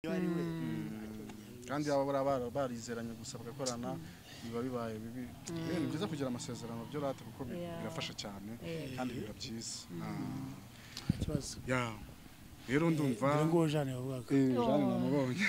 iyo ari we kandi baba bara- barizeranye gusa bagakorana biba bibaye bibi Eh, ni byiza kugira amasezerano byo rata kuko bi- Yeah. birafasha cyane Eh. kandi biba byiza Ah, nta kibazo yeah. rero ndumva dore nguwo jane wavugaga Eh, Oh. Jeanne namubonye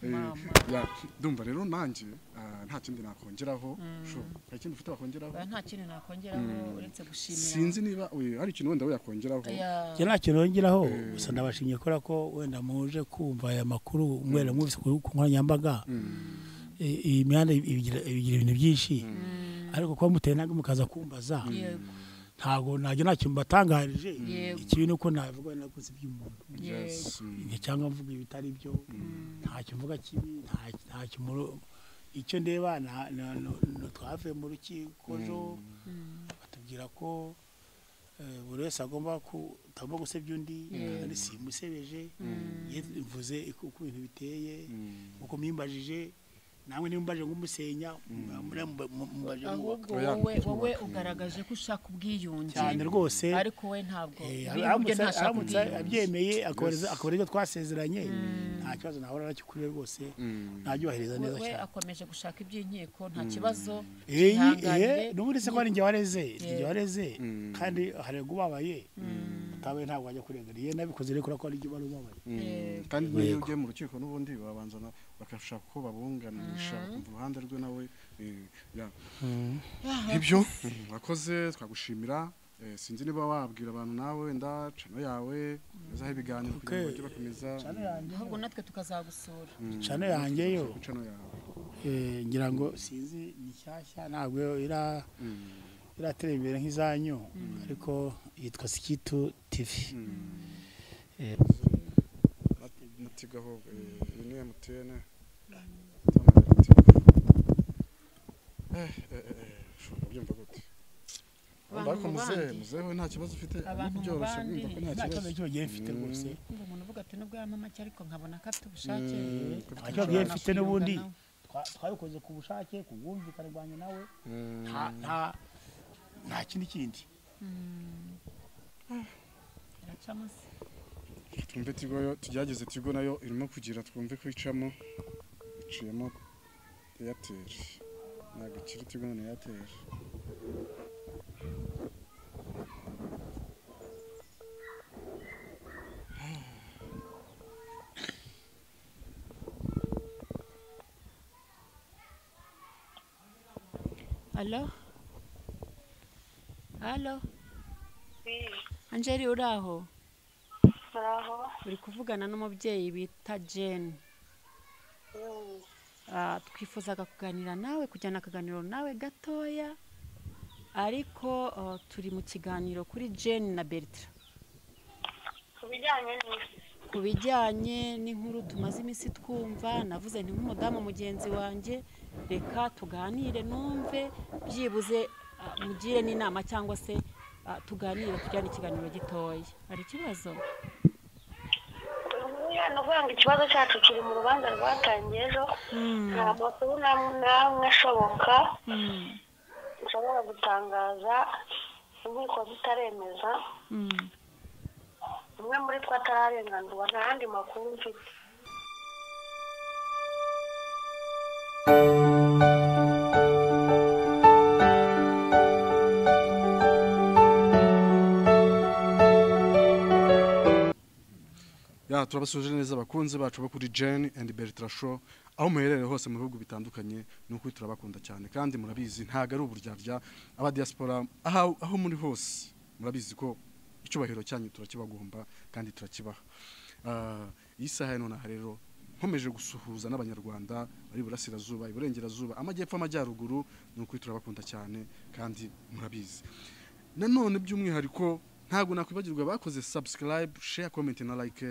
Eh, Mama. yeah, ndumva rero nanjye ah, nta kindi nakongeraho Sho, hari ikindi ufite wakongeraho nta kintu nakongeraho uretse gushimira sinzi niba oya, hari ikintu wenda yakongeraho Yeah. njye nta kintu yongeraho gusa ndabashimye kubera ko wenda muje kumva aya makuru mwera mwese ku ku nkoranyambaga I- iyi mihanda ibigira ibigira ibintu byinshi ariko kuba muteye ntabwo mukaza kumbaza Yego. ntabwo najya nta kintu mbatangarije Yego. ikibi ni uko navuga nakoze iby'umuntu Yes, mm. Igihe cyangwa mvuga ibitari byo ntacyo mvuga kibi nta- ntacyo muro- icyo ndeba na- na- na- na- twavuye mu rukiko ejo batubwira ko eh, buri wese agomba ku- utagomba gusebya undi kandi simusebeje mvuze uko uko ibintu biteye uko mwimbajije nawe niba umbaje nk'umusenya muriya mba- mu- mumbaje nk'uwubaka ahubwo wowe wowe ugaragaje ko ushaka ubwiyunge cyane rwose ariko we ntabwo Eh, ubwiyunge aramutse ntashaka aramutse ubwiyunge abyemeye akabariza akabariza ibyo twasezeranye nta kibazo nahora nacyo kuri we rwose nabyubahiriza neza we cyane akomeje gushaka iby'inkiko nta kibazo Eh, kihanganire. eh, n'ubundi se ko ari njye wareze ni njye Yeah. wareze kandi harega ubabaye utabaye ntabwo wajya kurengana iyo nabikoze rero kubera ko ari njye wari ubabaye Yego. kandi n'iyo ugiye mu rukiko n'ubundi babanza na- bagashaka uko babunganisha bakumva uruhande rwe nawe eh, yeah. ibyo mm, wakoze twagushimira Eh, sinzi niba wabwira abantu nawe wenda cano yawe uzaho ibiganiro kugira Okay. ngo bajye bakomeza cano yanjye ahubwo natwe tukazagusura cano yanjye yo cano yawe eh, ngira ngo sinzi ni nshyashya ntabwo ira Mm, iratera imbere nk'izanyu ariko yitwa sikitu tivi Eh, nat- natigaho eh, iyi ni MTN Tamara MTN. Eh, eh, eh, eh, ushobora kubyumva gute Abantu Ariko mu muzehe bandi. muzehe we nta kibazo ufite Abantu mu byoroshye bandi. kumva ko nta nta kibazo kibazo cy'ubugiye mfite rwose ngo umuntu uvuga ati nubwo yaba make ariko nkabona ko afite ubushake Mm, ashobora nta kibazo yari afite n'ubundi kwiyunga twa- twabikoze ku bushake ku bwumvikane bwanyu nawe Mm, nta nta nta kindi kindi nawe. Biracamo se. twumve tigo yo tugerageze tigo nayo irimo kugira twumve ko icamo iciyemo eyateri ntabwo ikiri tigo na eyateri Alo? Alo? Angeli uri aho? Muraho. Uri kuvugana n'umubyeyi bita Jane. Mm. Ah, twifuzaga kuganira nawe kujyana akaganiro nawe gatoya ariko ah, turi mu kiganiro kuri Jane na Bertra Ku bijyanye n'iki? ku bijyanye n'inkuru tumaze iminsi twumva navuze nti nk'umudamu mugenzi wanjye reka tuganire numve byibuze ah, mugire n'inama cyangwa se ah, tuganire tujyane ikiganiro gitoya hari ikibazo Ubu ya ni ukuvuga ngo ikibazo cyacu kiri mu rubanza rwatangiye ejo nta makuru n'amwe n'amwe ashoboka dushobora gutangaza inkiko zitaremeza umwe muri two atararenganurwa nta yandi makuru mfite ya turabasuje neza abakunzi bacu bo kuri Jane and Bertra Show aho muherereye hose mu bihugu bitandukanye ni ukuri turabakunda cyane kandi murabizi ntago ari uburyarya aba diaspora aho, aho muri hose murabizi ko icyubahiro cyanyu turakibagomba kandi turakibaha Ah, iyi saha ya nonaha rero nkomeje gusuhuza n'abanyarwanda bari iburasirazuba iburengerazuba amajyepfo amajyaruguru ni ukuri turabakunda cyane kandi murabizi nanone by'umwihariko ntabwo nakwibagirwa bakoze subscribe share comment na like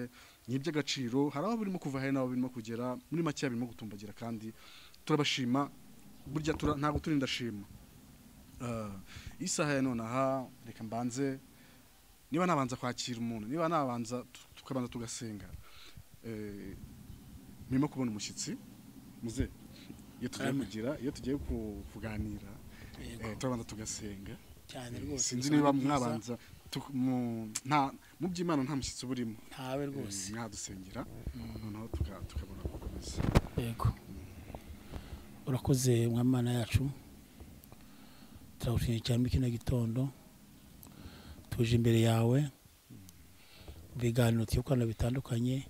ni iby'agaciro hari aho birimo kuva hari n'aho birimo kugera muri make birimo gutumbagira kandi turabashima burya tura, ntabwo turinda shima uh, isaha ya nonaha reka mbanze niba nabanza kwakira umuntu niba nabanza tu- tukabanza tugasenga eh, murimo kubona umushyitsi muze iyo tugiye Amen. kugira iyo tugiye ku- kuganira eh, turabanza tugasenga cyane rwose sinzi gusa niba ni byiza. mwabanza tu- mu- nta- mu by'imana nta mushyitsi uba urimo ntawe Eh, rwose mwadusengera noneho tuka- tukabona gukomeza yego urakoze mwamana yacu turagushimye cyane muri kino gitondo tuje imbere yawe mu biganiro tuyokorana bitandukanye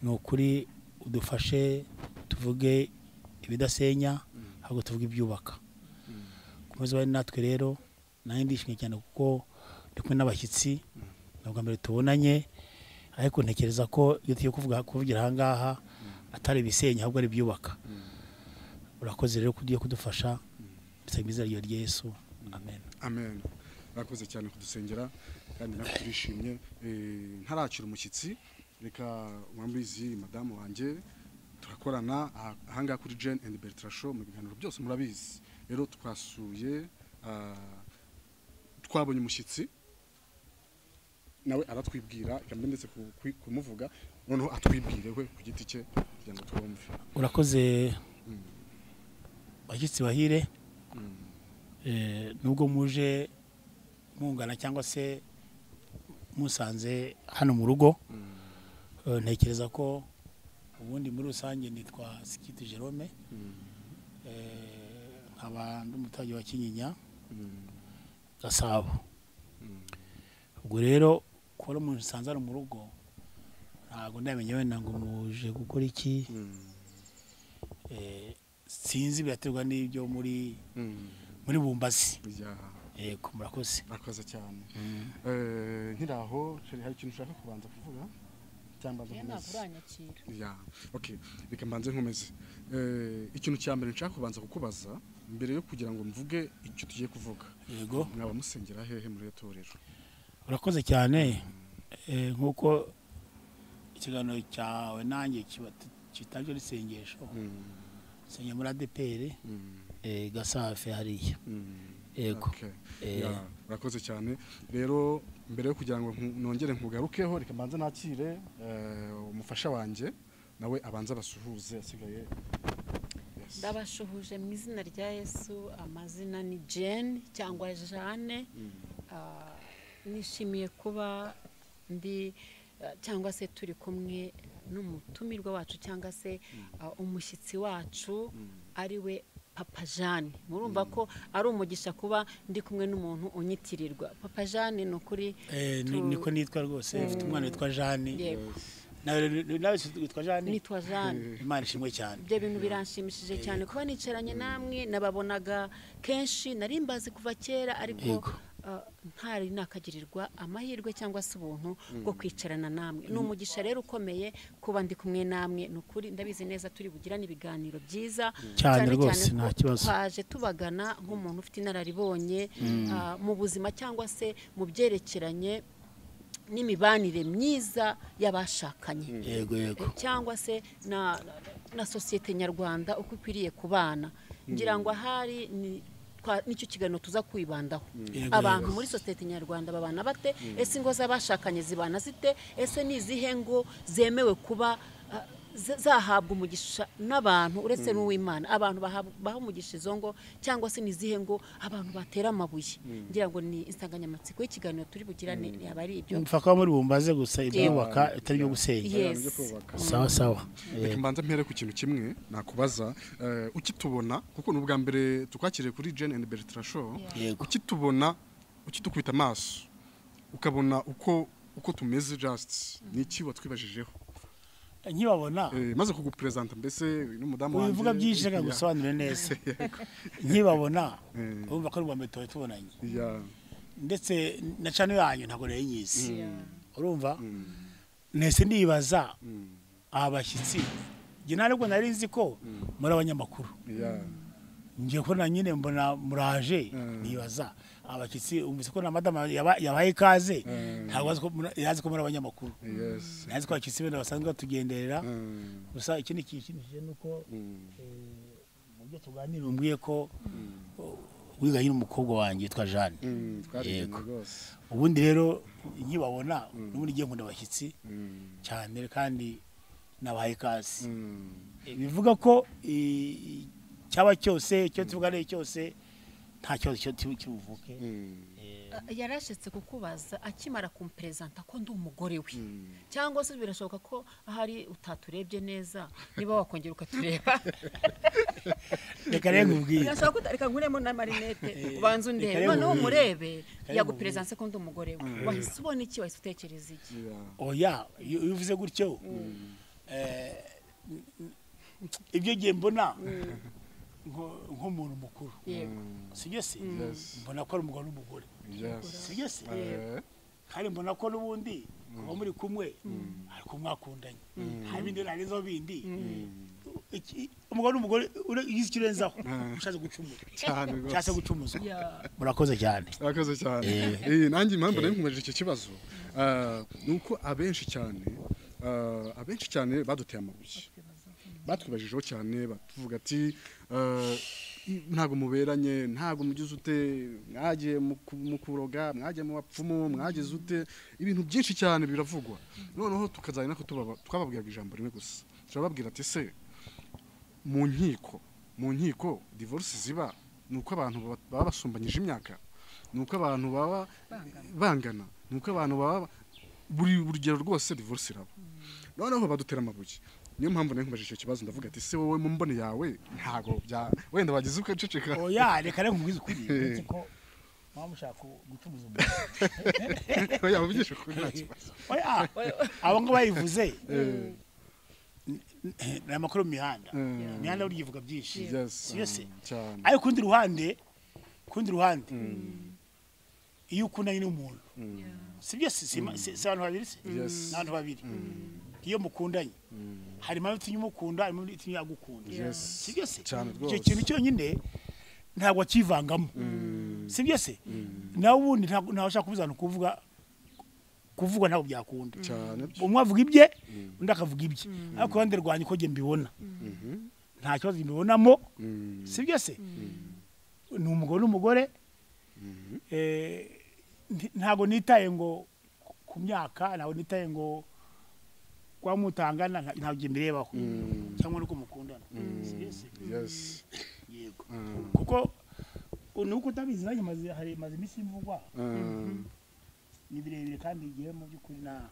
ni ukuri udufashe tuvuge ibidasenya ahubwo tuvuge ibyubaka komeza bari natwe rero nanjye ndishimye cyane kuko ndi kumwe n'abashyitsi ni ubwa mbere tubonanye ariko ntekereza ko iyo tugiye kuvuga- kuvugira aha ngaha atari ibisenya ahubwo ari ibyubaka urakoze rero ko ugiye kudufasha bisaba izina ryawe rya yesu amen amen murakoze cyane kudusengera kandi natwe turishimye Eh, ntaracira umushyitsi reka mwambizi madamu wanjye turakorana aha- ahangaha kuri jane and bertrand show mu biganiro byose murabizi rero twasuye ah, twabonye umushyitsi nawe aratwibwira reka mbe ndetse ku- ku- kumuvuga noneho atwibwire we ku giti cye kugira ngo twumve urakoze bashyitsi bahire Eh, nubwo muje mungana cyangwa se musanze hano mu rugo eh, ntekereza ko ubundi muri rusange nitwa sikiti jerome Eh, nkaba ndi umuturage wa kinyinya gasabo ubwo rero kubona umuntu usanze ari mu rugo ntabwo ndamenya wenda ngo muje gukora iki Eh, sinzi biraterwa n'ibyo muri muri bumbazi Ya. yego murakoze murakoze cyane Eh, nkiraho sheri hari ikintu ushaka kubanza kuvuga cyangwa mbanza ntabwo nkomeze uranyakira Ya, okay reka mbanze nkomeze Eh, ikintu cya mbere nshaka kubanza kukubaza mbere yo kugira ngo mvuge icyo tugiye kuvuga yego mwaba musengera hehe muri iyo torero urakoze cyane Eh, nk'uko ikiganiro cyawe nanjye kiba- kitajwe n'isengesho nsengera muri adeperi gasafe hariya Yego. Okay. Eh. Ya, murakoze cyane rero mbere yo kugira ngo nku- nongere nkugarukeho reka mbanze nakire eh, umufasha wanjye nawe abanze abasuhuze asigaye Yes. ndabashuhuje mu izina rya yesu amazina ni jane cyangwa jane Ah, nishimiye kuba ndi ah, cyangwa se turi kumwe n'umutumirwa wacu cyangwa se ah, umushyitsi wacu ari we papa jane murumva ko ari umugisha kuba ndi kumwe n'umuntu unyitirirwa papa jane ni ukuri Eh, ni- tu- niko nitwa rwose mfite umwana witwa jani yego nawe nawe witwa jani nitwa jane imana ishimwe cyane ibyo bintu biranshimishije cyane kuba nicaranye namwe nababonaga kenshi nari mbazi kuva kera ariko Yego. ah, ntari nakagirirwa amahirwe cyangwa se ubuntu bwo kwicarana namwe ni umugisha rero ukomeye kuba ndi kumwe namwe ni ukuri ndabizi neza turi bugirane ibiganiro byiza Cyane rwose, ko nta kibazo. twaje tubagana nk'umuntu ufite inararibonye ah, mu buzima cyangwa se mu byerekeranye n'imibanire myiza y'abashakanye yego yego cyangwa se na, na sosiyete nyarwanda uko ikwiriye kubana ngira ngo ahari ni- twa- nicyo kiganiro tuza kwibandaho Yego, abantu yego. muri sosiyete nyarwanda babana bate ese ingo z'abashakanye zibana zite ese ni izihe ngo zemewe kuba ah, z- zahabwa umugisha n'abantu uretse n'uw'imana abantu bahab- baha umugisha izo ngo cyangwa se ni izihe ngo abantu batera amabuye ngira ngo ni insanganyamatsiko y'ikiganiro turi bugirane yaba ari ibyo mfa kuba muri bumbaze gusa ibyubaka bitari ibyo gusenya Yes. byo kubaka. sawa sawa reka mbanza mpere ku kintu kimwe nakubaza eh, ukitubona kuko ni ubwa mbere tukwakiriye kuri jane and bertrand show yego ukitubona ukitukubita amaso ukabona uko uko tumeze just ni iki watwibajijeho nkibabona Eh, maze kuguperezanta mbese uyu ni umudamu wanjye ubivuga byinshi reka Ya, gusobanure neza nkibabona Mm. urumva ko ari ubwa mbere tuba tubonanye ya, ndetse na cano yanyu ntabwo nari nyizi Yeah. urumva mm, nese nibaza mm, aba bashyitsi njye nta nubwo nari nzi ko muri abanyamakuru ya, njye ko na nyine mbona muraje Mm. nibaza abashyitsi umvise ko na madamu yaba- yabaye ikaze ntabwo azi ko muri- yazi ko muri abanyamakuru yes, nazi ko abashyitsi benda basanzwe batugenderera mm, gusa ikindi kintu ni uko mm, mu byo tuganira umbwiye ko wigaye n'umukobwa wanjye witwa jane mm, twariganye Yego. rwose ubundi rero nkibabona n'ubundi ngiye nkunda abashyitsi Mm, cyane kandi nabahaye ikaze mm, bivuga ko i- i- cyaba cyose icyo tuvuga ari cyose nta kibazo kibuvuke yarashetse kukubaza akimara kumperezanta ko ndi umugore we cyangwa se birashoboka ko ahari utaturebye neza niba wakongera ukatureba reka rero nkubwire birashoboka ko reka nkuremo na marinete ubanze undebe reka noneho rero- umurebe rero- yaguperezanse ko ndi umugore we wahise ubona iki wahise utekereza iki oya iyo iyo uvuze gutyo eh, n- n- ibyo ngiye mbona nko- nk'umuntu mukuru yego sibyo se Yes. mbona ko ari umugabo n'umugore sibyo se kandi mbona ko n'ubundi kuba muri kumwe ariko mwakundanye nta bindi nta n'izo bindi Iki- umugabo n'umugore ure- ugize ikirenzaho ushatse gucumuza cyane rwose ushatse gucumuza Ya. murakoze cyane urakoze cyane Eh, nanjye impamvu nari nkumeje icyo kibazo ah, ni uko abenshi cyane ah, abenshi cyane baduteye amabuye batwibajijeho cyane batuvuga ati ah, i- ntabwo muberanye ntabwo mugize ute mwagiye mu ku- mu kuroga mwagiye mu bapfumu mwagize ute ibintu byinshi cyane biravugwa noneho tukazajya nako tubaba- twababwiraga ijambo rimwe gusa turababwira ati se mu nkiko mu nkiko divorce ziba ni uko abantu baba- baba basumbanyije imyaka ni uko abantu baba bangana ni uko abantu baba buri urugero rwose divorce iraba noneho badutera amabuye niyo mpamvu nayo nkubaje icyo kibazo ndavuga ati se wowe mu mboni yawe ntabwo bya wenda wagize ukaceceka oya reka rero nkubwize ukuri uretse ko mwaba mushaka gucumuza umuntu oya ubigishe ukuri nta kibazo oya abo ngo bayivuze ni amakuru mu mihanda Mm. imihanda burya ivuga byinshi Yes, siyo se mm, cyane ariko kundi ruhande kundi ruhande iyo ukundanye n'umuntu sibyo se si ma- si si abantu babiri se Yes. ni abantu babiri iyo mukundanye hari impamvu itumye umukunda harimo itumye agukunda Yes. sibyo se Cyane icyo rwose. kintu cyonyine ntabwo akivangamo sibyo se nawe ubundi ntabwo ntawe ushaka kubuzana kuvuga kuvuga ntabwo byakunda cyane umwe avuga ibye undi akavuga ibye ariko ku ruhande rwanjye uko njye mbibona nta kibazo mbibonamo Mm. si byo se ni umugabo n'umugore Eh, nti- ntabwo nitaye ngo ku myaka ntabwo nitaye ngo kuba mutangana nta- ntabwo njye mbirebaho cyangwa nuko mukundana si byo se yes yego Mm. kuko u- nuko utabizi nanjye maze hari maze iminsi mvugwa Mm. ni birebire kandi igihe mu by'ukuri na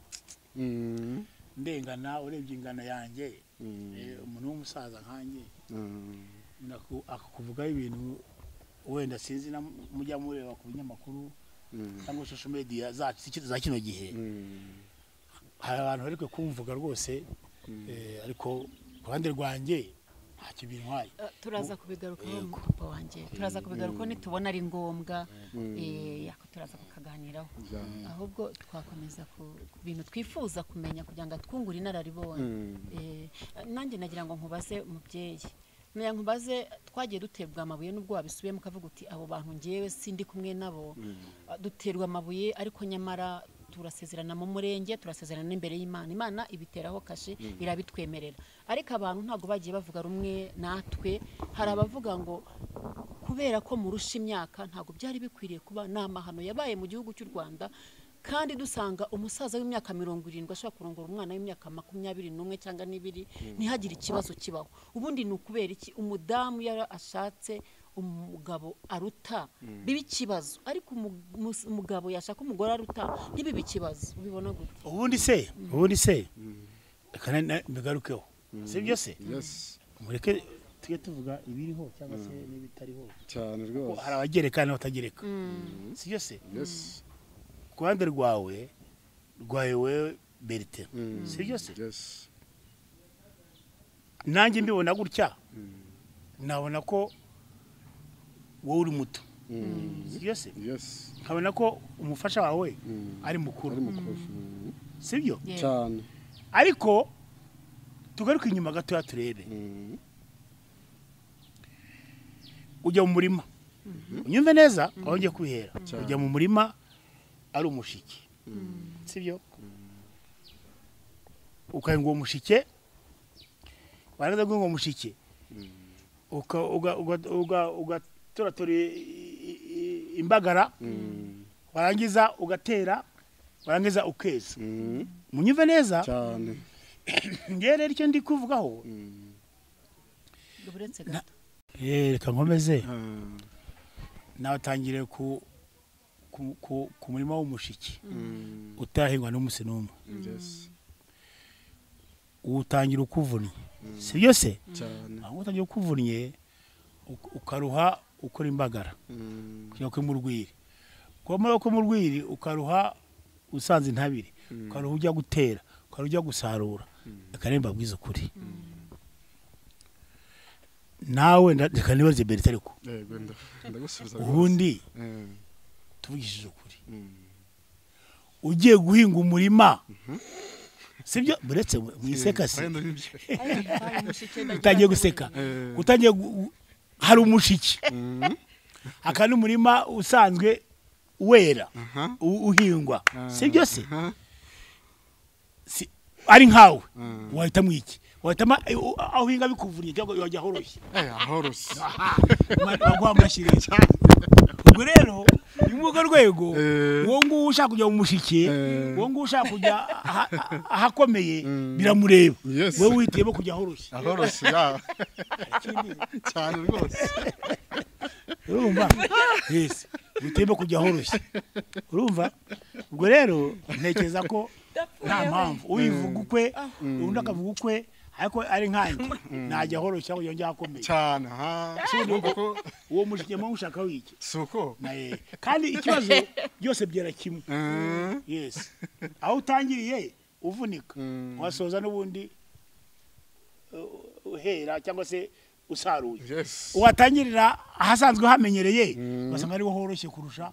Mm. ndengana urebye ingano yanjye Mm. eh, umuntu w'umusaza nkanjye Mm. naku- akakuvugaho ibintu wenda sinzi na mujya mureba ku binyamakuru Mm. cyangwa social media zacu ziki- za kino gihe Mm. hari abantu bari kwe kumvuga rwose eh, ariko ku ruhande rwanjye ntacyo bintwaye Eh, turaza kubigarukaho Yego. papa wanjye turaza kubigarukaho nitubona ari ngombwa eh, yako turaza kukaganiraho Yeah. ahubwo twakomeza ku ku bintu twifuza kumenya kugira ngo twungure inararibonye Eh, nanjye nagira ngo nkubaze umubyeyi nagira ngo nkubaze twagiye duterwa amabuye n'ubwo wabisubiyemo ukavuga uti abo bantu ngewe sindi kumwe nabo Ah, duterwa amabuye ariko nyamara turasezerana mu murenge turasezerana n'imbere y'imana imana ibiteraho kashe irabitwemerera ariko abantu ntabwo bagiye bavuga rumwe natwe hari abavuga ngo kubera ko murusha imyaka ntabwo byari bikwiriye kuba ni amahano yabaye mu gihugu cy'u rwanda kandi dusanga umusaza w'imyaka mirongo irindwi ashobora kurongora umwana w'imyaka makumyabiri n'umwe cyangwa n'ibiri ntihagire ikibazo kibaho ubundi ni ukubera iki umudamu yari ashatse umugabo aruta biba ikibazo ariko umu- mus- umugabo yashaka umugore aruta ntibibe ikibazo ubibona gute ubundi se ubundi se reka na- na- mbigarukeho si byo se yes mureke tujye tuvuga ibiriho cyangwa se n'ibitariho cyane Kuko rwose hari abagereka n'abatagereka si byo se yes ku ruhande rwawe rwawe wewe berite Mm. si byo se yes nanjye mbibona gutya nabona ko wowe uri muto sibyo se yes nkabona ko umufasha wawe Mm. ari ari mukuru mukuru sibyo Yeah. cyane ariko tugaruke inyuma gatoya turebe Mm. ujya mu murima unyumve neza aho ngiye kwihera ujya mu murima ari umushike sibyo ukayenga uwo mushike warangiza guhinga uwo mushike uka- uga- uga- uga- ugaturatura i- i- i- imbagara warangiza ugatera warangiza ukeza Mm. munyumve neza cyane ngewe rero icyo ndi kuvugaho uretse gato Eh, reka nkomeze Ah. nawe atangire ku ku- ku- ku murima w'umushiki utahingwa n'umunsi n'umwe yes uwutangira ukuvunnye si byo se cyane aho utangira ukuvunnye uk- ukaruha ukora imbagara Mm, kujya kuri mu rwiri kumara ko mu rwiri ukaruha usanze intabire ukaruha ujya gutera ukaruha ujya gusarura akaremba bwiza ukuri nawe nda- reka nibaze berita ariko yego nda- ndagusubiza rwose. ubundi Eh, tuvugishije ukuri mm, ugiye guhinga umurima sibyo buretse mwiseka se wenda nibyo. utangiye guseka Eh, utangiye gu- gu- hari umushiki mm, aka n'umurima usanzwe wera aha, u- uhingwa ah, sibyo se aha, si ari nkawe Mm. wahitamo iki wahitamo eh, u- aho uhinga bikuvunye cyangwa wajya ahoroshye eh, ahorose baguha amashyiringi ubwo rero ni muri urwo rwego Eh. uwo nguwo ushaka kujya mu mushike Eh. uwo nguwo ushaka kujya aha- aha- ahakomeye Mm. biramureba Yes. wowe wihitiyemo kujya ahoroshye ahorose ya cyane rwose urumva yes wihitiyemo kujya ahoroshye urumva ubwo rero ntekereza ko nta mpamvu uyivuga ukwe undi akavuga ukwe ariko ari nkanjye najya ahoroshye cyangwa yongera ahakomeye cyane aha urumva ko uwo mushike mpamvu ushaka wiki si uko na ye kandi ikibazo byose byera kimwe Eh, yes aho utangiriye uvunika Mm. wasoza n'ubundi uh, uhera cyangwa se usaruye yes uwatangirira ahasanzwe hamenyereye basanga ariho horoshye kurusha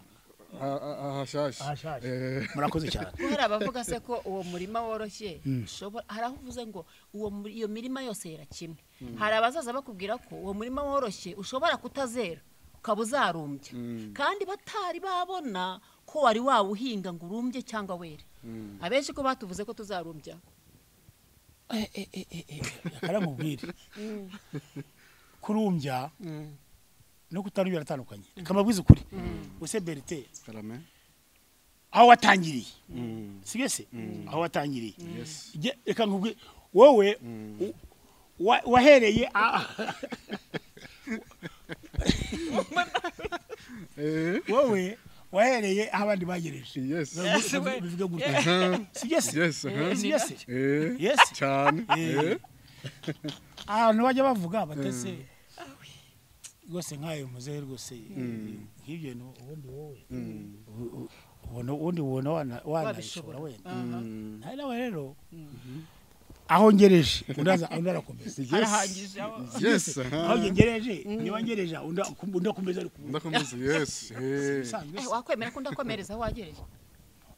Ah, ah, ahashyashya Ahashyashya. Eh, murakoze cyane kuko hari abavuga se ko uwo murima woroshye ushobora hari aho uvuze ngo uwo muri- iyo mirima yose yera kimwe hari abazaza bakubwira ko uwo murima woroshye ushobora kutazera ukaba uzarumbya kandi batari babona ko wari wawuhinga ngo urumbye cyangwa were abenshi ko batuvuze ko tuzarumbya akaramubwire kurumbya no kutarumbya aratandukanye reka mbabwize ukuri use berite karame aho watangiriye Mm, si byo se aho watangiriye yes Jye- reka nkubwi wowe u- wa- wahereye a- Eh, wowe wahereye aho abandi bagereje yes bivuge gutya Aha, sibyo se yes aha. sibyo se Eh, yes cyane Eh. Eh, ahantu bajya bavuga batese rwose nk'ayo muzehe rwose nk'ibyo bintu ubundi wowe u- u- ubona ubundi ubona wana- wanabishobora wenda nawe nawe rero aho ngereje undi aza- undi arakomeza arahangije aho yes aha. aho ngereje niba ngereje undi undi akomeza ari kumwe ndakomeza yes Eh, usanzwe Eh, se wakwemera ko ndakomereza aho wagereje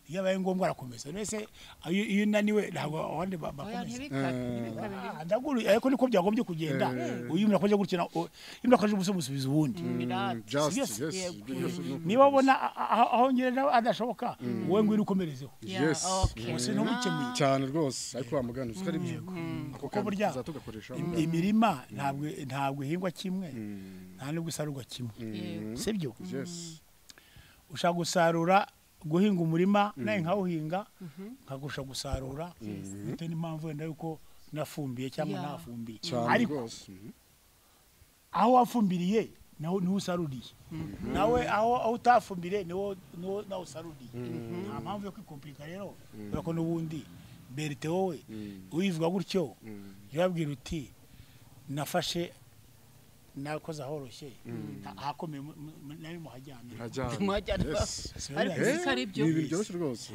iyo abaye ngombwa arakomeza mbese iyo iyo unaniwe ntabwo abandi oya ba- bakomeza ntibikabe ntibikabe Ah, ndaguruye ariko niko byagombye kugenda uyu muntu akoze gutya na- o- iyo umuntu akoze ubusa umusubiza ubundi birate just Yes, yes yego. Yes, no niba problem. ubona a- a- aho ngira nawe adashoboka wowe ngwino ukomerezeho yes okay. gusa ntumukemuye cyane rwose ariko wamugana uzi ko ari byo ako kuko burya tugakoresha im- imirima ntabwo ntabwo ihingwa kimwe nta nubwo isarurwa kimwe Yego. sibyo yes ushaka gusarura guhinga umurima nawe nkawuhinga nkagusha gusarura bitewe n'impamvu wenda yuko nafumbiye cyangwa Yeah. ntafumbiye cyane ariko rwose Mhm. aho wafumbiriye naho niho usaruriye nawe aho aho utafumbire niho niho nawe usaruriye nta mpamvu yo kwikompirika rero kubera ko n'ubundi berite wowe uyivuga gutyo yababwira uti nafashe nakoze ahoroshye nta- ahakomeye mu- mu- nari muhajyanye hajyana Mwajyana. yes Ariko Eh, uzi ko ari byo ni ibintu byoroshye rwose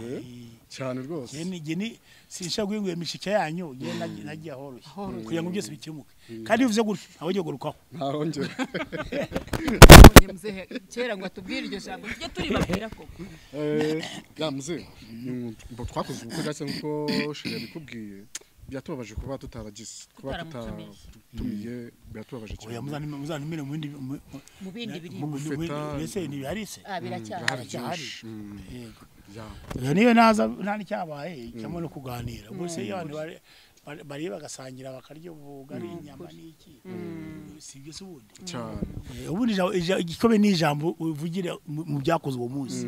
cyane rwose Jye ni jye ni sinsha guhinga iyo mishike yanyu jye nagi- nagiye ahoroshye Ahoroshye. kugira ngo byose bikemuke kandi bivuze gutyo ntawe ugiye gurukaho ntahongere Nabonye muzehe kera ngo atubwire iryo jambo tujye turibabwira koko yamuze twakoze ubukwe gake nk'uko shira yabikubwiye byatubabaje kuba tutaragize kuba Tutaramutumiye. tutatumiye byatubabaje oya cyane muzanime muzanime mu bindi mu- mu- mu bindi birimo mu- mu- Feta- mbese ntibihari se ah biracyahari cyahari byinshi. Mm, yego ya. Iyo niyo naza nta n'icyabaye cyangwa no kuganira gusa iyo abantu bari- bari- bariye bagasangira bakarya ubugari inyama n'iki si ibyo se ubundi cyane Eh, ubundi ija- ija- igikomeye ni ijambo uvugira mu mu byakozwe uwo munsi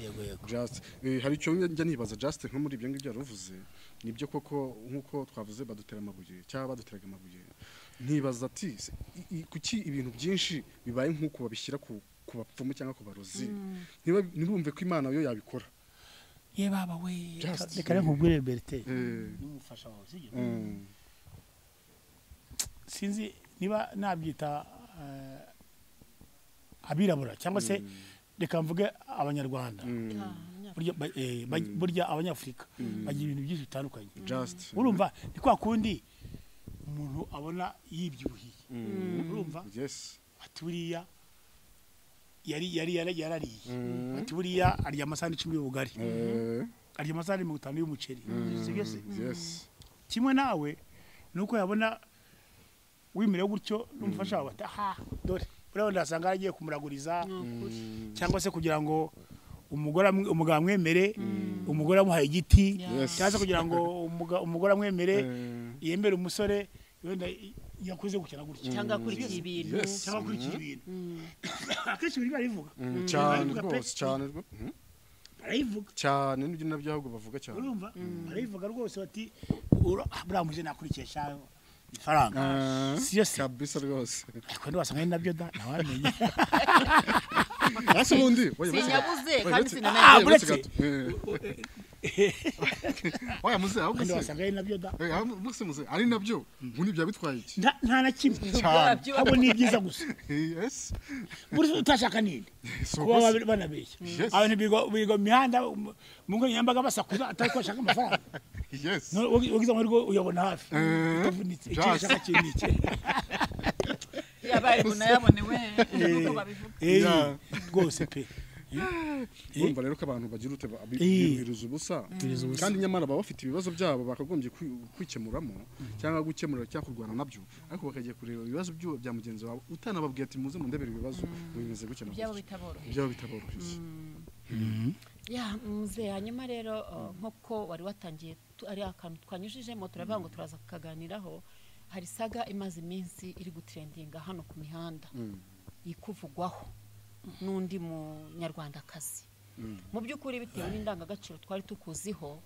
yego yego Just eh, hari icyo njya nibaza Just nko muri ibyo ngibyo yaruvuze nibyo koko nk'uko twavuze badutera amabuye cyangwa baduteraga amabuye ntibaza ati se, i- i- kuki ibintu byinshi bibaye nk'uko babishyira ku ku bapfumu cyangwa ku barozi niba- ntibumve ko imana yo yabikora ye baba we Just- reka reka nkubwire berite Eh, n'umufasha wawe sibyo mm, sinzi niba nabyita eh, abirabura cyangwa se reka mvuge abanyarwanda mm, burya ba- eh, ba- burya abanyafurika bagira ibintu byinshi bitandukanye just urumva ni kwa kundi umuntu abona yibyibuhiye urumva yes ati buriya yari yari yari- yarariye ati buriya arya amasahani icumi y'ubugari Eh, arya amasahani mirongo itanu y'umuceri sibyo se yes kimwe nawe nuko yabona wimerewe gutyo n'umufasha wawe ati aha dore buriya wenda wasanga yaragiye kumuraguriza cyangwa se kugira ngo umugore amwe- umugabo amwemere umugore amuhaye igiti Yes. cyangwa se kugira ngo umuga- umugore amwemere Eh, yemere umusore wenda i- yakuze gukina gutya cyangwa akurikiye ibintu yes cyangwa akurikiye ibintu akenshi ibintu barivuga Mm, cyane Barivuga pe. rwose cyane rwo- mm, barayivuga cyane n'ibyo nabyo ahubwo bavuga cyane urumva barayivuga rwose bati "Ura- buriya muje nakurikiye sha ifaranga Eh, siyo se kabisa rwose ariko ntiwasanga ari nabyo da ntawamenye ese ubundi oya, uretse gato. sinyabuze Oya, kandi uretse- sinanaye Ah, oya, uretse uretse. gato. Eh. Oya, muze, ahubwo se. ntiwasanga ari nabyo da Eh, ahubwo- muze, muze. ari nabyo ngo nibyo bitwaye iki nta nta na kimwe Cyane. ahubwo ni ibyiza gusa yes buri wese utashaka nini Si kuba uko se. baba- banabeshya Yes. abantu biga- biga mu mihanda mu- mu ngo nyambaga basakuza atari ko bashaka amafaranga yes No, wagi- wagize amahirwe uyabona hafi Eh, utavunitse icyo just. ushaka kiri ni iki yabaye munayabonewe Eh, nubwo babivuga eh, Yeah. rwose pe urumva rero ko abantu bagira ute ba- bi- Eh. biyumviriza ubusa Biyumviriza ubusa. kandi nyamara baba bafite ibibazo byabo bakagombye kwi- kwikemuramo cyangwa gukemura cyangwa kurwana nabyo ariko bakagiye kureba ibibazo by'uwo bya mugenzi wawe utanababwiye ati muze mundebere ibibazo mubimeze gukena ibyabo bitaboroheye byaba bitaboroheye ya muze hanyuma rero uh, nk'uko wari watangiye tu- ari akantu twanyujijemo turavuga ngo turaza kukaganiraho hari saga imaze iminsi iri gutrendinga hano ku mihanda iri kuvugwaho n'undi munyarwandakazi mu by'ukuri bitewe n'indangagaciro twari tukuziho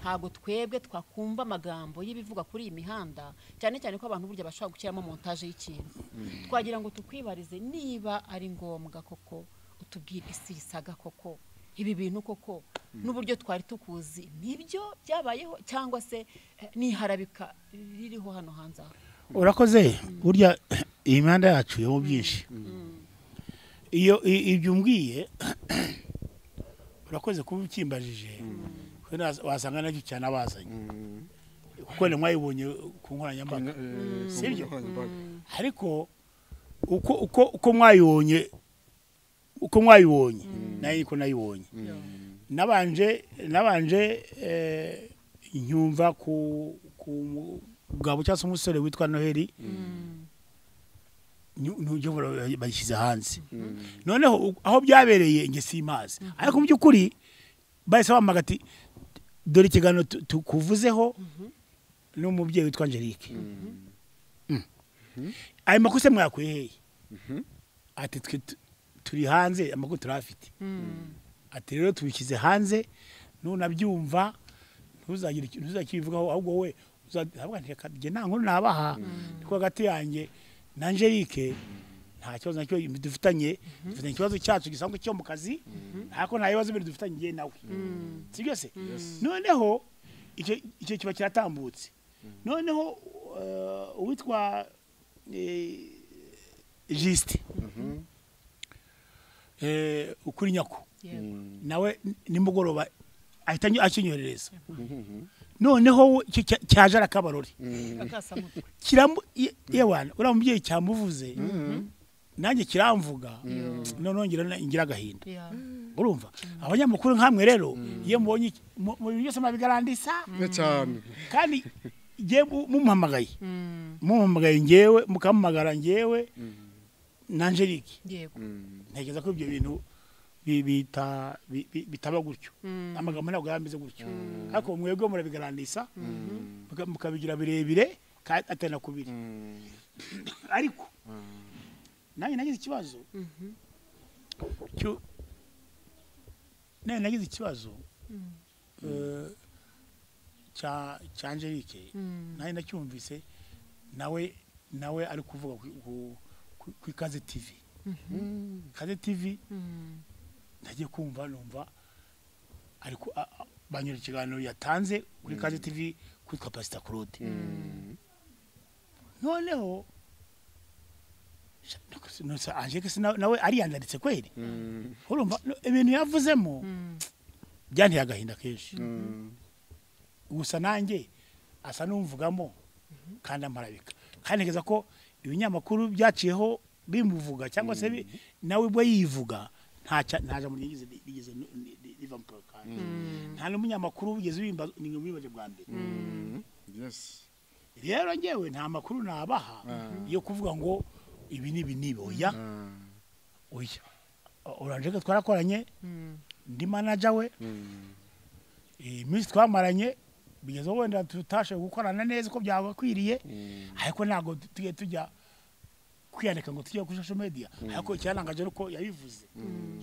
ntabwo twebwe twakumva amagambo y'ibivugwa kuri iyi mihanda cyane cyane ko abantu burya bashobora gushyiramo montaje y'ikintu twagira ngo tukwibarize niba ari ngombwa koko utubwira isi yisaga koko ibi bintu koko n'uburyo twari tukuzi nibyo byabayeho cyangwa se eh, ni harabika ririho hano hanze aha urakoze burya iyi mihanda yacu ibamo byinshi iyo i- ibyo umbwiye urakoze kuba ukimbajije kuko naz- wasanga nacyo cyane abazanye kuko ni mwayibonye ku nkoranyambaga Sibyo? ariko uko uko uko mwayibonye uko mwayibonye nayo niko nayibonye nabanje nabanje eh, nyumva ku ku mugabo cyangwa se umusore witwa noheli n'uburyo bayishyize hanze noneho u- aho byabereye njye simazi ariko mu by'ukuri bahise bambaga ati dore ikiganiro tu- tukuvuzeho n'umubyeyi witwa angelique Mm. ayo makuru se mwakuye hehe ati twe tu- turi hanze amakuru turafite ati rero tubishyize hanze nunabyumva ntuzagire iki- ntuzakibivugaho ahubwo wowe uzahabwa ntirekabye nta nkuru nabaha niko hagati yanjye na angelique nta kibazo nacyo dufitanye dufitanye ikibazo cyacu gisanzwe cyo mu kazi ariko nta bibazo biri dufitanye njye nawe si byose noneho icyo icyo kiba kiratambutse noneho eh, uwitwa eh, jisite eh, ukuri nyako nawe n- nimugoroba ahita anyo- akinyoherereza noneho we- icyo cya- cyaje arakabarore akasamutwe kiramu ye- yewana uriya mubyeyi cyamuvuze nanjye kiramvuga noneho ngira na- ngira agahinda Ya. urumva abanyamakuru nkamwe rero iyo mubonye iki- mu mu bintu byose mwabigarandisa cyane kandi ngiye mu- mumuhamagaye mumuhamagaye ngewe mukamuhamagara ngewe na angelique yego ntekereza ko ibyo bintu bi- bita- bi- bi- bitaba gutyo amagambo ntabwo yaba ameze gutyo ariko mwebwe murabigarandisa muka- mukabigira birebire kandi atari na kubiri ariko nanjye nagize ikibazo cyo- nanjye nagize ikibazo eh, cya cya angelique nanjye nacyumvise nawe nawe ari kuvuga ku- ku- ku- ku ikaze tivi kaze tivi nagiye kumva numva ariko banyura ikiganiro yatanze kuri kaze tivi kwitwa pasita claude noneho angeke nawe ariyandaritse kweri urumva ibintu yavuzemo byanteye agahinda kenshi gusa nanjye asa n'umvugamo kandi amarabika kandi ntekereza ko ibinyamakuru byaciyeho bimuvuga cyangwa se nawe ubwo yivuga nta jambo rigeze riva mu kanwa kanjye nta n'umunyamakuru wigeze wimbaza ni mwibaje bwa mbere rero ngewe nta makuru nabaha yo kuvuga ngo ibi ni ibi nibi oya oya oranje twarakoranye ndi manaja we iminsi twamaranye bigezeho wenda tutashoboye gukorana neza uko byabakwiriye ariko ntabwo tugiye tujya kwiyandika ngo tujye kuri social media ariko icyarangaje ari uko yabivuze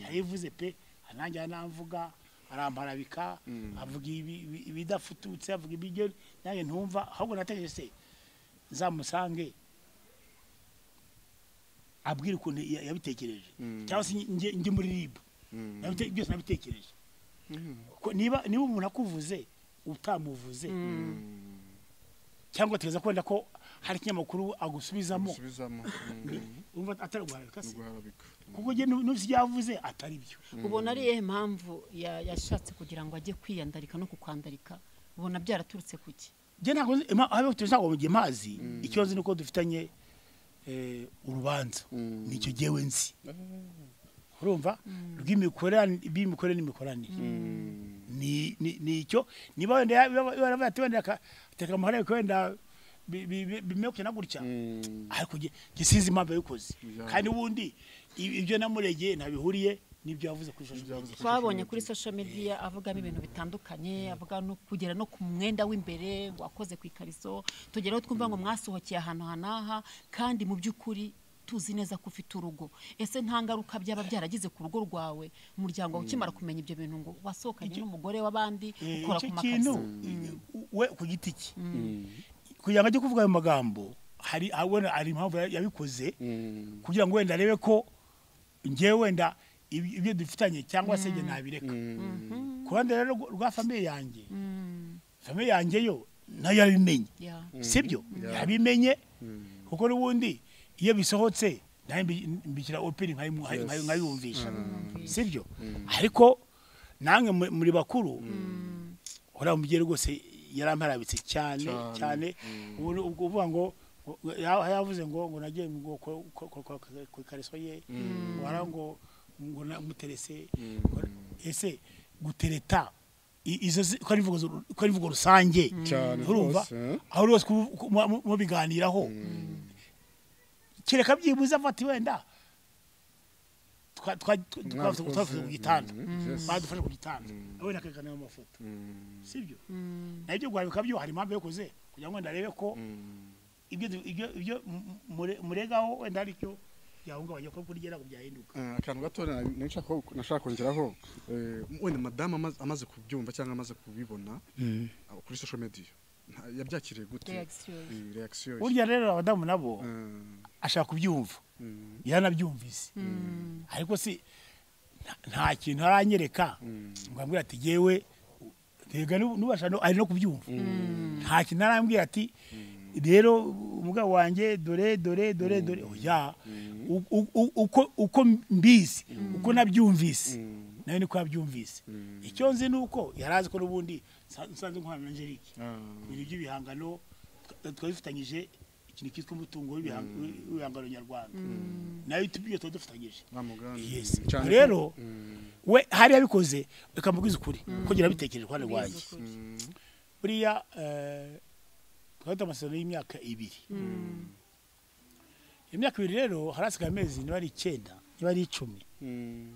yabivuze pe nanjye aramvuga aramparabika avuga ibidafututse avuga ibiryo nanjye ntumva ahubwo nategereje se zamusange abwira ukuntu yabitekereje cyangwa se njye muri ribu byose nabitekereje niba umuntu akuvuze utamuvuze cyangwa tugeze kubona ko hari ikinyamakuru agusubizamo atari guharabika se kuko n'uzi ibyo yavuze atari byo ubona ari iyihe mpamvu yashatse kugira ngo ajye kwiyandarika no kukwandarika ubona byaraturutse ku ki njye ntabwo ntabwo mugiye mazi ikibazo ni uko dufitanye urubanza nicyo ngewe nzi urumva rw'imikorere n'imikoranire ni icyo niba wenda bati wenda akateka amahoro ariko wenda bimeye kugenda gutya ariko gisize impamvu yabikoze kandi ubundi ibyo namuregeye ntabihuriye n'ibyo yavuze kuri social media twabonye kuri social media avugamo ibintu bitandukanye avuga no kugera no ku mwenda w'imbere wakoze ku ikariso tugeraho twumva ngo mwasohokeye ahantu hanaha kandi mu by'ukuri tuzi neza ko ufite urugo ese nta ngaruka byaba byaragize ku rugo rwawe umuryango wawe ukimara kumenya ibyo bintu ngo wasohokanye n'umugore w'abandi ukora ku kintu makazi we ku giti cye kugira ngo ajye kuvuga ayo magambo hari abona hari impamvu yabikoze kugira ngo wenda arebe ko ngewe wenda ibi- ibyo dufitanye cyangwa se njye nabireka ku ruhande rero rwa- rwa famiye yanjye famiye yanjye yo nayo yarabimenye Yeah. sibyo yabimenye kuko n'ubundi iyo bisohotse nawe mbi- mbikira opini nkayimu- nkayi- nkayi- nkayumvisha sibyo ariko namwe mu- muri bakuru uriya umubyeyi rwose yaramparabitse cyane cyane ubu- ubwo uvuga ngo ngo- ya- yavuze ngo ngo nagiye ngo ko- ko- ko- ko- ku ikariso ye wara ngo ngo namuterese ngo- ese gutereta i- izo zi- ko ari imvugo zu- ko ari imvugo rusange cyane urumva rwose, eh? aho rwose ku- ku- mu- mu- mubiganiraho kereka byibuze afata wenda twa- twa- twa- twavuze Mwakoze, twavuze ku gitanda mm, yes. badufashe ku gitanda wenda akerekana ayo mafoto sibyo nabyo guharabika byo hari impamvu yakoze kugira ngo wenda arebe ko ibyo du- ibyo- ibyo mu- mure- muregaho wenda ari cyo byahungabanya ko kuri gera ngo byahinduka Eh, akantu gato na- nashaka ko- nashaka kongeraho eh, wenda madamu amaze- amaze kubyumva cyangwa amaze kubibona aho kuri social media nta- yabyakiriye gute Reaction ye. Eh, reaction ye. burya rero abadamu nabo Eh, ashaka kubyumva Mm. yaranabyumvise ariko si nta- nta kintu aranyereka ngo ambwira ati yewe rega nubasha no- ari no kubyumva nta kintu arambwira ati rero umugabo wanjye dore dore dore dore oya u- u- u- uko uko mbizi uko nabyumvise nawe niko yabyumvise icyo nzi ni uko yari azi ko n'ubundi nsa- nsanzwe nkorana na angelique ah, ibintu by'ibihangano twa- twari dufitanyije ikintu cyitwa umutungo w'ibihan- w'ibihangano nyarwanda nayo tubyo tuba dufatanyije wa Mugambi. Yes. Cyane ko- rero we hari yabikoze reka mbabwize ukuri ko ngira bitekereje ku ruhande rwanjye buriya eh, twari amasezerano y'imyaka ibiri imyaka ibiri rero harasigaye amezi niba ari icyenda niba ari icumi Mm,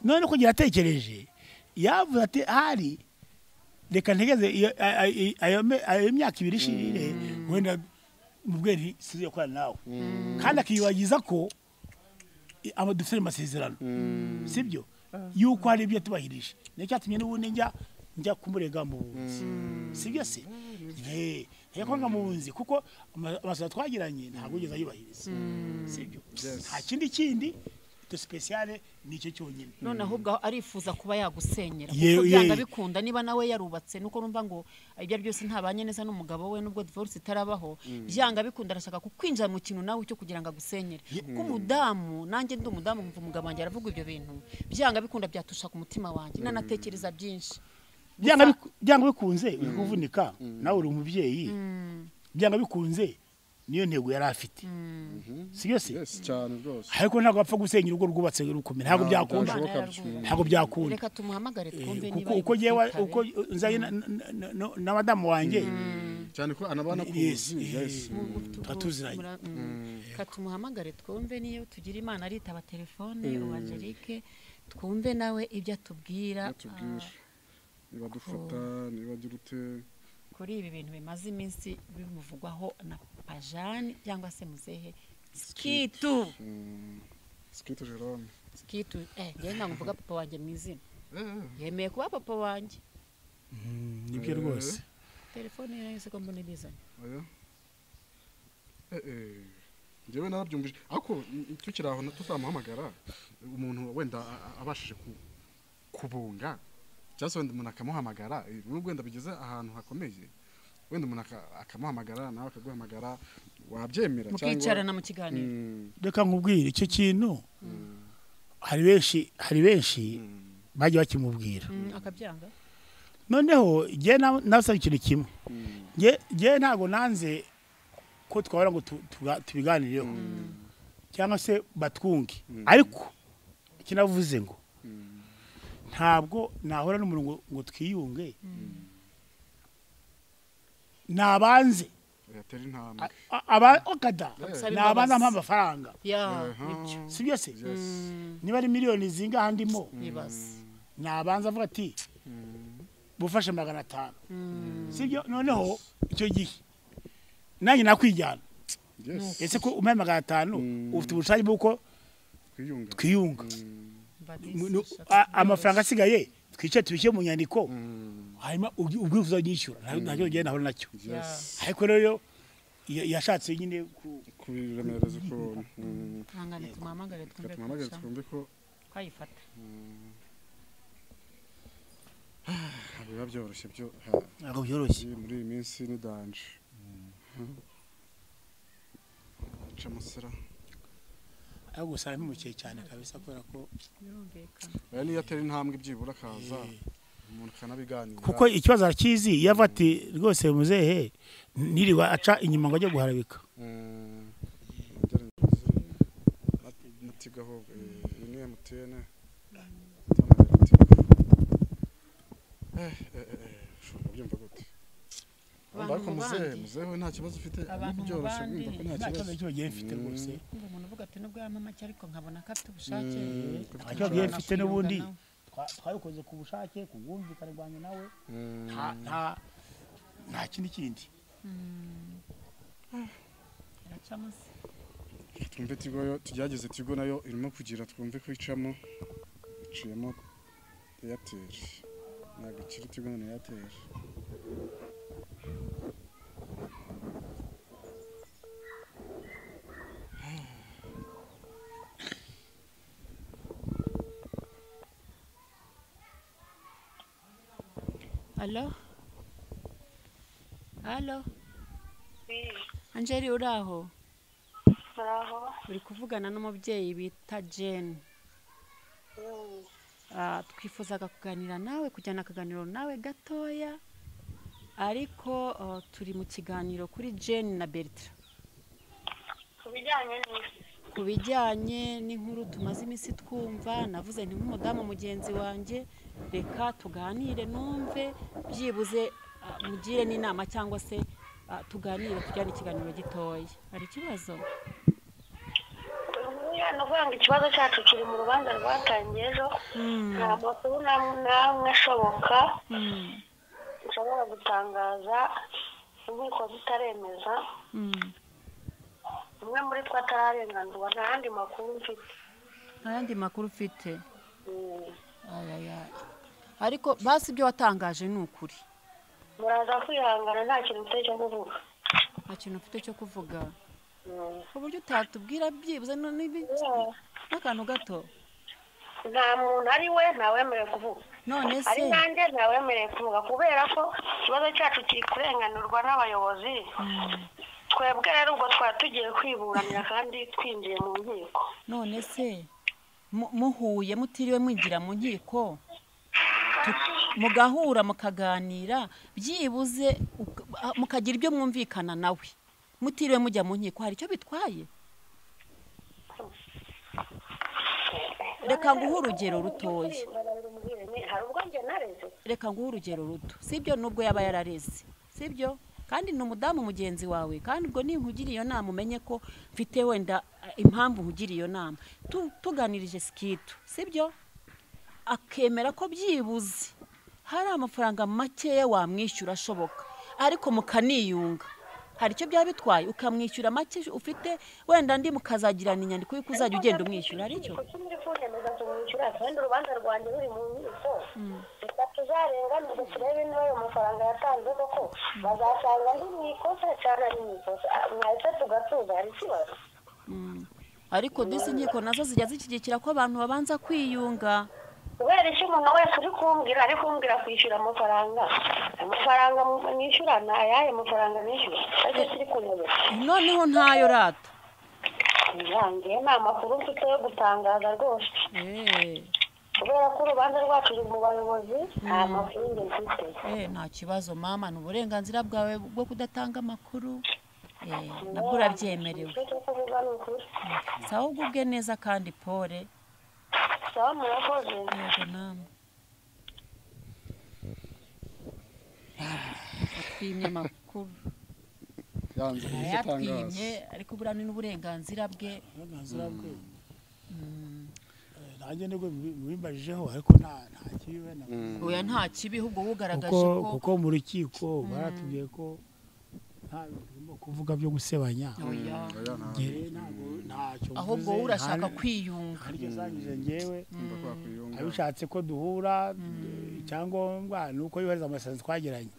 none ko atekereje yavuze ati hari reka ntegeze iyo- a- a- i- ayo me- ayo myaka ibiri ishirire wenda mu bweri sizo yakorana nawe kandi akiyibagiza ko i- aba dufite ayo masezerano sibyo yuko hari ibyo yatubahirije nicyo cyatumye n'ubundi njya njya kumurega mu bunzi sibyo se Eh, ariko nkamuzi kuko ama- amasura twagiranye ntabwo ugeze ayubahiriza sibyo Yes. nta kindi kindi ito sipesiyale ni icyo cyonyine none ahubwo aho arifuza kuba yagusenyera Ye- kuko byanga ye- bikunda niba nawe yarubatse nuko numva ngo ibyo ari byose ntabanye neza n'umugabo we nubwo divorce itarabaho byanga bikunda arashaka kukwinjira mu kintu nawe cyo kugira ngo agusenyere kuko umudamu nanjye ndi umudamu nkumva umugabo wanjye aravuga ibyo bintu byanga bikunda byatusha ku mutima wanjye nanatekereza byinshi byanga biku- byanga bikunze uri kuvunika nawe uri umubyeyi byanga bikunze niyo ntego yari afite sibyo se yes cyane rwose ariko ntabwo apfa gusenya urugo rwubatse rukomeye ntabwo byakunda byashoboka. ntabwo byakunda reka tumuhamagare twumve Eh, niba kuko uko yumva yewe yitaweho. uko nzaye na- na- na- na- na madamu wanjye cyane ko anabana ku Yes, buzima, yes eh, tuba tuziranye. Mura- mm. Ka tumuhamagare twumve niyo tugira imana aritaba telefone ubu Angelique twumve nawe ibyo atubwira atubwira niba dufata niba agira ute ah, kuri ibi bintu bimaze iminsi bimuvugwaho na pajani cyangwa se muzehe skitu sikirito jerome skitu eh njyewe ntabwo mvuga papa wanjye mu izina yemeye kuba papa wanjye nibyo rwose telefone ye nayo siko mbona ibizanye oya eh eh njyewe narabyumvise ariko n- tukiri aho na- tutamuhamagara umuntu wenda a- a- abashije ku- kubunga cyangwa se wenda umuntu akamuhamagara eh, nubwo wenda bigeze ahantu hakomeye wenda umuntu aka- akamuhamagara nawe akaguhamagara wabyemera cyangwa mukicarana mu kiganiro Mm, reka nkubwire icyo kintu hari benshi hari benshi bagiye bakimubwira Mm, akabyanga noneho njye nabasaba ikintu kimwe Njye- njye ntabwo nanze ko twabona ngo tu- tuga- tubiganireho cyangwa se batwunge ariko icyo navuze ngo ntabwo nahora n'umuntu ngo- ngo twiyunge nabanze yatera intambwe A- a- aba- okada Amusaba nabanza imbabazi. ampa amafaranga ya Aha. nibyo si byo se Yes. niba ari miliyoni zingaha ndimo nibaze nabanza avuga ati bufashe magana atanu sibyo noneho icyo gihe nanjye nakwijyana yes ese ko umpaye magana atanu ufite ubushake bw'uko twiyunga twiyunga Mbabise, Mu- nu- shaka a- kubyoroshya. amafaranga asigaye twice tubishyire mu nyandiko hanyuma ubwi- ubwira uzanyishyura Nta- ntacyo ugenda nahura nacyo Ya. ariko rero ya- yashatse nyine ku- kubiremereza ukuntu Mm. ihangane tumuhamagare twumve tumuhamagare kurusha twumve ko twayifata ntabwo biba byoroshye byo ntabwo byoroshye hagiye muri iyi minsi ni danje aca amasara ariko gusa arampemukeye cyane kabisa kubera ko birumvikana aya niyo atera intambwe ibyibura akaza umuntu akanabiganira kuko ikibazo arakizi iyo avuga ati rwose muzehe niriwe aca inyuma ngo ajye guharabika Mm. mutigaho eh, iyi ni emutiyene ushobora kubyumva gute abantu ariko mu muzehe bandi muzehe we nta kibazo ufite Abantu mu byoroshye bandi. kumva ko nta nta kibazo kibazo cyo bagiye mfite rwose ngo umuntu uvuga ati nubwo yampa make ariko nkabona ko afite ubushake Mm, ko nta kibazo yari mfite n'ubundi nawe. Twa- twabikoze ku bushake ku bwumvikane bwanjye nawe Mm. nta- nta- nta kindi kindi iracamo se twumve tigo yo tugerageze tigo nayo irimo kugira twumve ko icamo iciyemo eyateri ntabwo ikiri tigo na eyateri alo alo angeli uri aho muraho uri kuvugana n'umubyeyi bita jane Mm. Ah, twifuzaga kuganira nawe kujyana akaganiro nawe gatoya ariko ah, turi mu kiganiro kuri jane na bertram ku bijyanye n'isi ku bijyanye n'inkuru tumaze iminsi twumva navuze nti nk'umudamu mugenzi wanjye reka tuganire numve byibuze ah, mugire n'inama cyangwa se ah, tuganire tujyane ikiganiro gitoya hari ikibazo buriya ni ukuvuga ngo ikibazo cyacu kiri mu rubanza rwatangiye ejo nta makuru n'amwe n'amwe ashoboka nshobora gutangaza inkiko zitaremeza umwe muri two atararenganurwa nta yandi makuru mfite nta yandi makuru ufite Mm. ariko basi ibyo watangaje ni ukuri muraza kwihangana nta kintu mfite cyo kuvuga kintu mfite cyo kuvuga uburyo utatubwira byibuze no- n'ibi- n'akantu gato nta muntu ari we ntawemerewe kuvuga none se ari nanjye ntawemerewe kuvuga kubera ko ikibazo cyacu kiri kurenganurwa n'abayobozi twebwe rero ubwo twari tugiye kwiburanira kandi twinjiye mu nkiko none se mu- muhuye mutiriwe mwinjira mu nkiko tu- mugahura mukaganira byibuze uka- ah, mukagira ibyo mwumvikana nawe mutiriwe mujya mu nkiko hari icyo bitwaye reka nguhe urugero rutoya hari ubwo njye nareze reka nguhe urugero ruto sibyo nubwo yaba yarareze sibyo kandi ni umudamu mugenzi wawe kandi ubwo ninkugira iyo nama umenye ko mfite wenda eh, impamvu nkugira iyo nama Tu- tuganirije sikitu sibyo akemera ko byibuze hari amafaranga makeya wamwishyura ashoboka ariko mukaniyunga hari icyo byaba bitwaye ukamwishyura make ufite wenda ndi mukazagirana inyandiko y'uko uzajya ugenda umwishyura hari icyo kuki muri kunyemeza tumwishyura kandi urubanza rwanjye ruri mu nkiko reka tuzarenganurwe turebe niba ayo mafaranga yatanzwe koko bazasanga ndi mu ikosa cyangwa ari mu ikosa Ah, mwahise tugatuza hari ikibazo ariko disi inkiko nazo zijya zishyigikira ko abantu babanza kwiyunga kubera icyo umuntu wese uri kumbwira ari kumbwira kwishyura amafaranga amafaranga mu- nishyura ni ayahe mafaranga nishyura ariko turi kunyemeza noneho ntayo rata ntiyange nta makuru mfite yo gutangaza rwose eee kubera ko urubanza rwacu ruri mu bayobozi nta makuru njye mfite nta kibazo mama ni uburenganzira bwawe bwo kudatanga amakuru Eh, nabwo urabyemerewe icyo kuvuga ni ukuri sawa ubwo ubwe neza kandi pole sawa murakoze yego namwe atwimye amakuru yanze ibyo atangaza arayatwimye ariko buriya ni n'uburenganzira bwe uburenganzira bwe Eh, nanjye nibwo mubi- mubimajijeho ariko nta nta kibi na oya nta kibi ahubwo wugaragaje kuko ko kuko mu rukiko baratubwiye ko nta bintu birimo kuvuga byo gusebanya oya oya nta njye ntabwo ntacyo ahubwo wowe urashaka kwiyunga haryo zanyuze njyewe mba kwakwiyo abishatse ko duhura eh, icyangombwa ni uko yubahiriza amasezerano twagiranye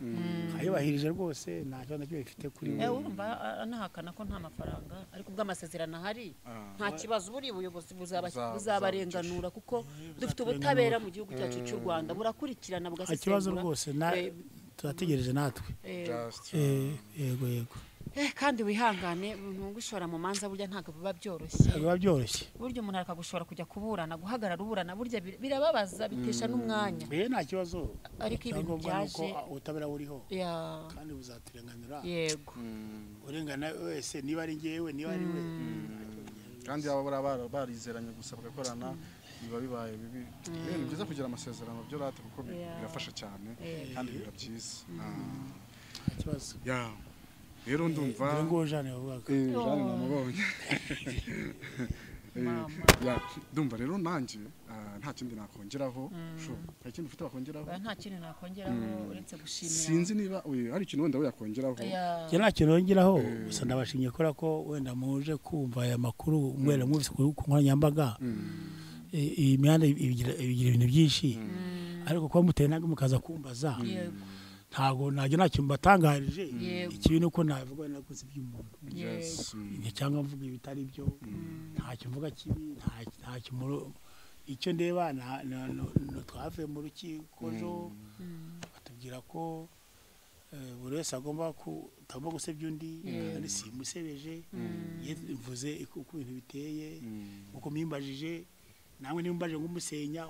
ayubahirije rwose nta kibazo na cyo bifite kuri we Eh, urumva a- anahakana ko nta mafaranga ariko ubwo amasezerano ahari nta kibazo buri buyobozi buzaba- Buzaba- buzabarenganura kuko dufite ubutabera mu gihugu cyacu cy'u rwanda burakurikirana nta kibazo bugasesengura rwose na- Eh, turategereje natwe eh, Eh, yego yego eh, kandi wihangane ntugushora mu manza burya ntabwo biba byoroshye ntabwo biba byoroshye burya umuntu akagushora kujya kuburana guhagarara uburana burya bir- birababaza bitesha n'umwanya mbere nta kibazo Ariko ibintu Icyangombwa ni uko byaje- a- ubutabera buriho Ya, kandi buzaturenganura yego urengana wese niba ari ngewe niba ari we kandi baba bara- barizeranye gusa bagakorana biba bibaye bibi Eh, ni byiza kugira amasezerano byo rata kuko bi- Yeah. birafasha cyane Yeah. kandi biba byiza nta kibazo Ah. Yeah. rero ndumva dore nguwo jane yavugaga Eh, Jeanne namubonye Eh, Mama. yeah. ndumva rero nanjye ah, nta kindi nakongeraho Sho, nta kindi ufite wakongeraho oya nta kintu nakongeraho uretse gushimira sinzi niba oye, hari ikintu wenda yakongeraho Oya. njye nta kintu wongeraho gusa ndabashimye kubera ko wenda muje kumva aya makuru mwere mwumvise ku ku nkoranyambaga I- iyi mihanda ibigira ibigira ibintu byinshi ariko kuba muteye intambwe mukaza kumbaza yego ntabwo ntajya nta kintu mbatangarije Yego. ikibi ni uko navuga wenda gusa iby'umuntu Yes. Mm. Ibi cyangwa mvuga ibitari byo ntacyo mvuga kibi nta- ntacyo muro- icyo ndeba na- na- na- na- twavuye mu rukiko ejo batubwira ko eh, buri wese agomba ku- atagomba gusebya undi kandi simusebeje mvuze uko uko ibintu biteye uko mwimbajije namwe nimbaje nk'umusenya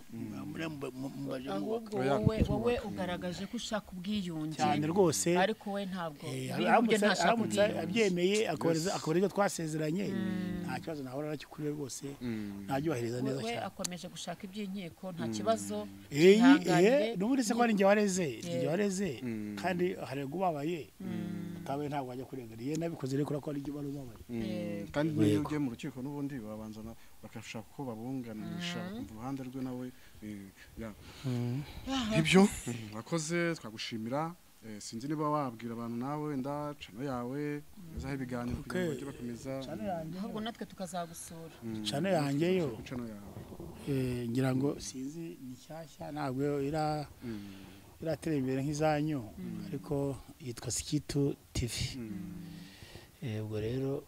mura- mba- mumbaje nk'ubaka ahubwo Oya, wowe twubaka. wowe ugaragaje ko ushaka ubwiyunge cyane rwose ariko we ntabwo Eh, ibintu bye aramutse ntashaka aramutse ubwiyunge abyemeye akabariza akabariza twasezeranye nta kibazo nahora nakikuriye rwose ntabyubahiriza neza we cyane akomeje gushaka iby'inkiko nta kibazo Eh, yihanganire. eh, n'ubundi se ko ari njye wareze ni njye wareze kandi hari ubabaye utabaye ntabwo wajya kurengana iyo nabikoze rero kubera ko ari njye wari ubabaye Mm. kandi n'iyo ugiye mu rukiko n'ubundi babanza na- bagashaka ko babunganisha bakumva uruhande rwe nawe eh, yeah. ibyo mm, wakoze twagushimira Eh, sinzi niba wabwira abantu nawe wenda cano yawe uzaho ibiganiro kugira ngo bajye bakomeza cano yanjye ahubwo natwe tukazagusura cano yanjye yo ku cano yawe eh, ngira ngo sinzi ni nshyashya ntabwo ira Mm. iratera imbere nk'izanyu ariko yitwa sikitu tivi Eh, ubwo rero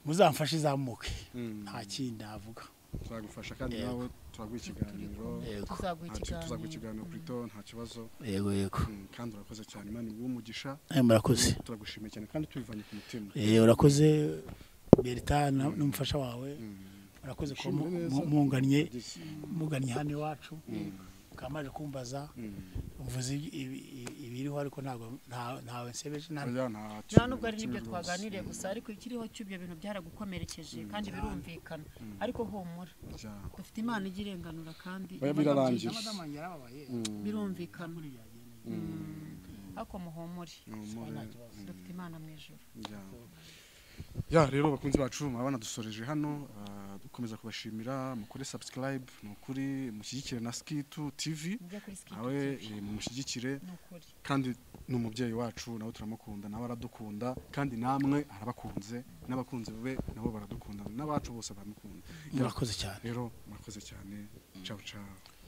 muzamfashe izamuke Mm. nta kindi navuga turagufasha kandi Yego. nawe turaguha ikiganiro yego tuzaguha Nta ki- tuzaguha ikiganiro kuri to nta kibazo yego yego Mm, kandi urakoze cyane imana iguhe umugisha Eh, murakoze turagushimiye cyane kandi tubivanye ku mutima Eh, urakoze berita na- n'umufasha wawe murakoze kuba mu- Ushimire mu- neza. munganye Ugeze. mugannye hano iwacu mukaba mwaje kumbaza Mm. mvuze ibi- ibi- ibi- ibiriho ariko ntabwo nta- ntawe nsebeje nta Oya, nta nta nubwo ari kimwe n'ibyo rwose. twaganiriye gusa ariko ikiriho cy'ibyo bintu byaragukomerekeje kandi birumvikana ariko humura Ja. dufite imana igirenganura kandi Oya, birarangiye Madama wanjye yarababaye birumvikana yagenda ariko muhumure Humure. dufite imana mu ijoro Ya. ya rero bakunzi bacu murabona dusoreje hano ah, dukomeza kubashimira mukore subscribe ni ukuri mushyigikire na skitu tv mujya kuri skip nawe eh, mumushyigikire ni ukuri kandi ni umubyeyi wacu nawe turamukunda nawe aradukunda kandi namwe arabakunze n'abakunzi be nabo baradukunda n'abacu bose baramukunda Ya, murakoze cyane rero murakoze cyane ciao ciao